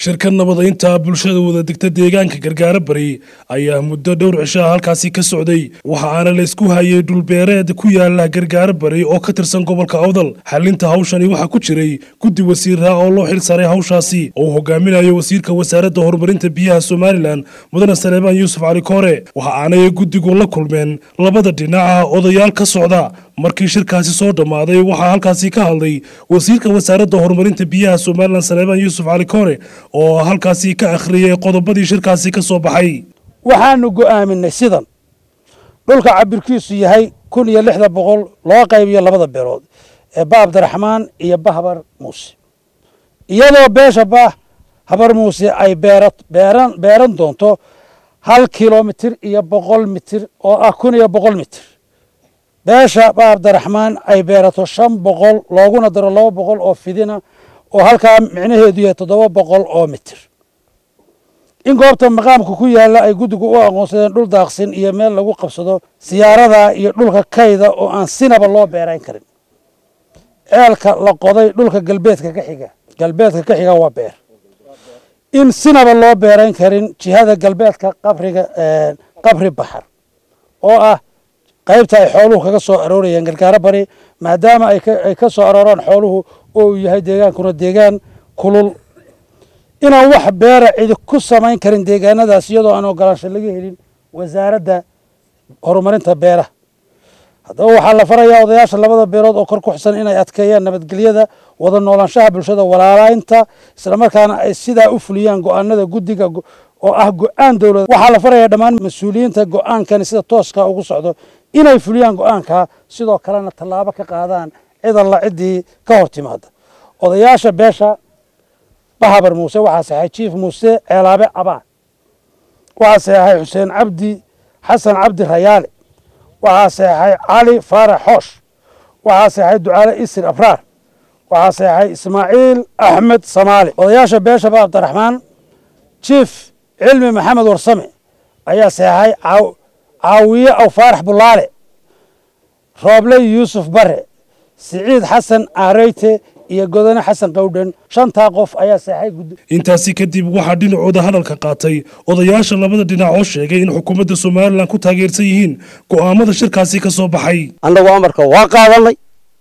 shirka nabadaynta bulshada wada degta deegaanka gargaara bari ayaa muddo dhowr cishaa halkaasi ka socday waxa aana la isku hayay dhulbeereed ku yaala gargaara bari oo ka tirsan gobolka awdal xalinta hawshani waxaa ku jiray guddi wasiiraa oo loo xil saaray hawshaasi oo uu hogaaminayo wasiirka wasaaradda horumarinta biyaha somalilan mudane saleebaan yuusuf cali koore waxa aanay guddigu la kulmeen labada dhinaca odayaal ka socda markii shirkaasi soo dhammaaday waxaa halkaasi ka hadlay wasiirka wasaaradda horumarinta biyaha somalilan saleebaan yuusuf cali koore oo halkaasi ka akhriyey qodobadii shirkaasi ka soo baxay waxaanu go'aaminay sidan dhulka cabirkiisu yahay kun iyo lixda boqol loo qaybiyo labada beelood ee ba abdiraxmaan iyo ba habar muuse iyadoo beesha ba habar muuse ay beeran beeran doonto hal kilomitir iyo boqol mitir oo ah kun iyo boqol mitir beesha ba abdiraxmaan ay beerato shan boqol looguna daro laba boqol oo fidina oo halkaa micnaheedu yahay toddoba boqol oo mitir in goobta maqaamka ku yaalla ay guddigu u aqoonsadeen dhul daaqsin iyo meel lagu qabsado siyaarada iyo dhulka kayda oo aan sinaba loo beerayn karin ceelka la qoday dhulka galbeedka ka xiga galbeedka ka xiga waa beer in sinaba loo beerayn karin jihada galbeedka qabriga qabri baxar oo ah qaybta ay xooluhu kaga soo aroorayeen gargaaro bari maadaama ay ka soo arooraan xooluhu oo uu yahay deegaankuna deegaan kulul inaan wax beera cidi ku samayn karin deegaanadaas iyadoo aan ogolaansho laga helin wasaaradda horumarinta beeraha haddaba waxaa la farayaa odayaasha labada beelood oo kor ku xusan inay adkeeyaan nabadgelyada wada noolaanshaha bulshada walaalaynta islamarkaana ay sidaa u fuliyaan go-aanada guddiga oo ah go-aan dowlad waxaa la farayaa dhammaan mas-uuliyiinta go-aankani sida tooska ugu socdo inay fuliyaan go-aanka sidoo kalena tallaabo ka qaadaan cid alla ciddii ka hor timaada odayaasha beesha bahabar muuse waxaa saxay jiif muuse ceelaabe cabaan waxaa saxay xuseen cabdi xasan cabdi rayaale waxaa saxay cali faarax xoosh waxaa saxay ducaale isir abraar waxaa saxay ismaaciil axmed samaali odayaasha beesha ba abdiraxmaan jiif cilmi maxamed warsame ayaa saxay caawiye aw faarax bulaale rooble yuusuf bare siciid xasan aareyte iyo godane xasan qawdhan shantaa qof ayaa seexay guddi intaasi kadib waxaa dhinacooda hadalka qaatay odayaasha labada dhinac oo sheegay in xukuumadda somalilan ku taageersan yihiin go'aamada shirkaasi ka soo baxay annagu amarka waa qaadanay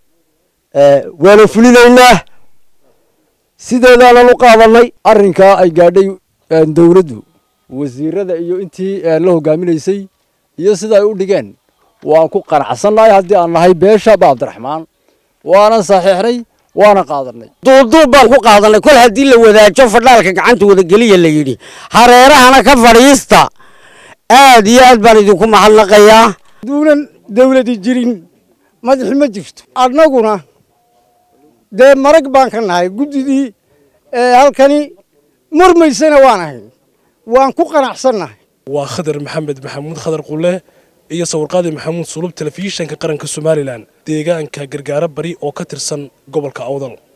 waana fulinaynaa sideedaanan u qaadanay arrinkaa ay gaadhay dowladdu wasiirada iyo intii la hogaaminaysay iyo sida ay u dhigeen waan ku qanacsannahay haddii aan nahay beesha ba abdiraxmaan waanan saxiixnay waana qaadanay duuduub baan ku qaadanay kol haddii la wadaajo fadhaalka gacanta wadageliya la yidhi hareerahana ka fadhiista aad iyo aad baan idinku mahadnaqayaa duunan dawladi jirin madaxi ma jirto annaguna dee marag baan ka nahay guddidii halkani murmaysana waan ahayn waan ku qanacsannahay waa khadar maxamed maxamuud khadar qule iyo sawirqaadi maxamuud sulub telefishinka qaranka somalilan deegaanka gargaaro bari oo ka tirsan gobolka awdal